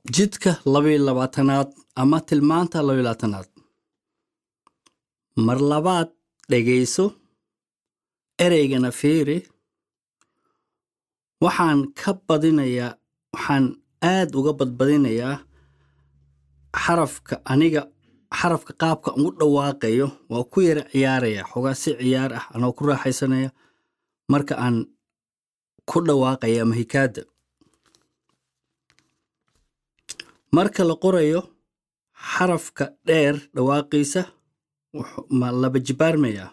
jidka labayo labaatanaad ama tilmaanta labayo labaatanaad mar labaad dhegayso ereygana fiiri waxaan ka badinayaa waxaan aad uga badbadinayaa xarafka aniga xarafka qaabka ugu dhawaaqayo waa ku yara ciyaaraya xogaa si ciyaar ah anoo ku raaxaysanaya marka aan ku dhawaaqaya ama hikaada marka la qorayo xarafka dheer dhawaaqiisa ma laba jibaarmaya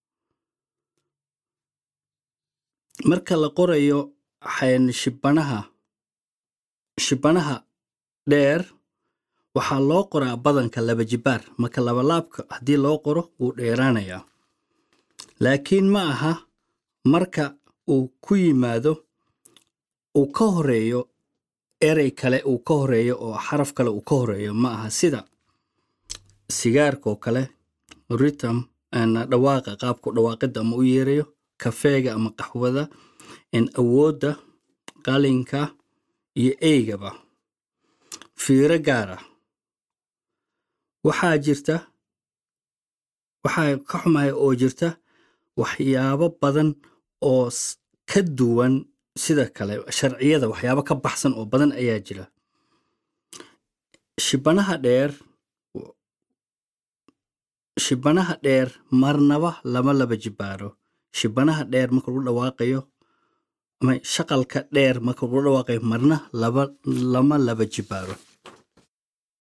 marka la qorayo shibanaha shibanaha dheer waxaa loo qoraa badanka laba jibaar marka labalaabka haddii loo qoro wuu dheeraanayaa laakiin ma aha marka uu ku yimaado uu ka horeeyo erey kale uu ka horeeyo oo xaraf kale uu ka horeeyo ma aha sida sigaarka oo kale ritam dhawaaqa qaabku dhawaaqidda ama u yeerayo kafeega ama qaxwada awoodda qalinka iyo eygaba fiiro gaara waxaa jirta waxaa ka xumahay oo jirta waxyaabo badan oo ka duwan sida kale sharciyada waxyaabo ka baxsan oo badan ayaa jira shibanaha dheer shibanaha dheer marnaba lama laba jibaaro shibanaha dheer marka lagu dhawaaqayo ama shaqalka dheer marka lagu dhawaaqayo marna laba lama laba jibaaro